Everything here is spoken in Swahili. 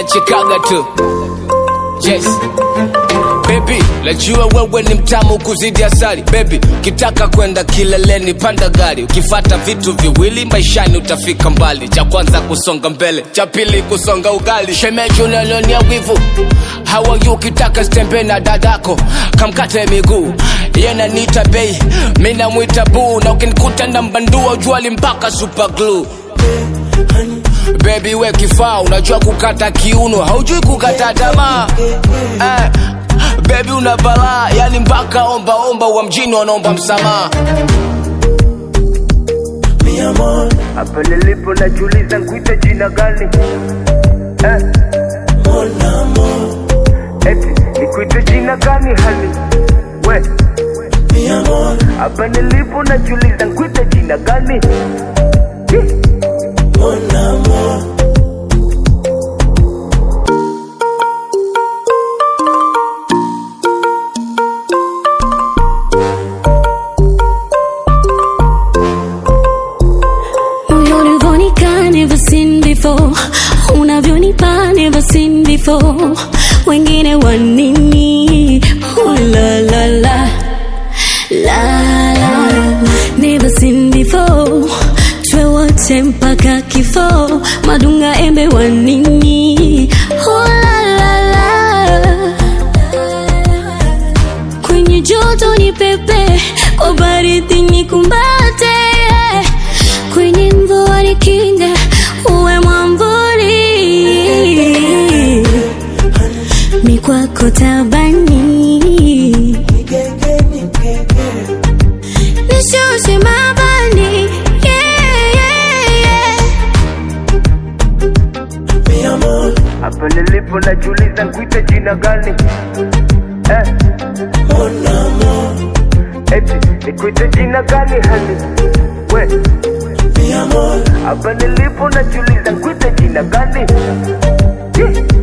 nachekaga tu yes Baby, najua wewe ni mtamu kuzidi asali Baby, kitaka kwenda kileleni panda gari Ukifata vitu viwili maishani utafika mbali Cha kwanza kusonga mbele, cha pili kusonga ugali Shemeji unanionia wivu How are you ukitaka stembe na dadako Kamkate miguu Yena nita bei, mina mwita buu Na ukinikuta na mbandua ujuali mpaka super glue Baby we kifaa unajua kukata kiuno haujui kukata tamaa eh, Baby una balaa yani mpaka omba omba wa mjini wanaomba msamaha mi amor, Hapa nilipo najiuliza nkuite jina gani eh, mon amor, eti nikuite jina gani hali we mi amor, hapa nilipo najiuliza nkuite jina gani Hi. mon amor. Unavyonika never seen before, unavyonipa never seen before. Wengine wanini? Oh, la la la la la, never seen before. Twe wote mpaka kifo, madunga embe wanini? Oh, la la la kwenye joto ni pepe, kwa baridi ni kumbate, kwenye mvua ni kinga, uwe mwambuli, mi kwako tabani, nishushe mabani, yeah, yeah, yeah. Mi amor, hapa nilipo najiuliza nkuite jina gani eh, mon amor, eti nikuite jina gani hali we mi amor, hapa nilipo najiuliza nkuite jina gani Hi.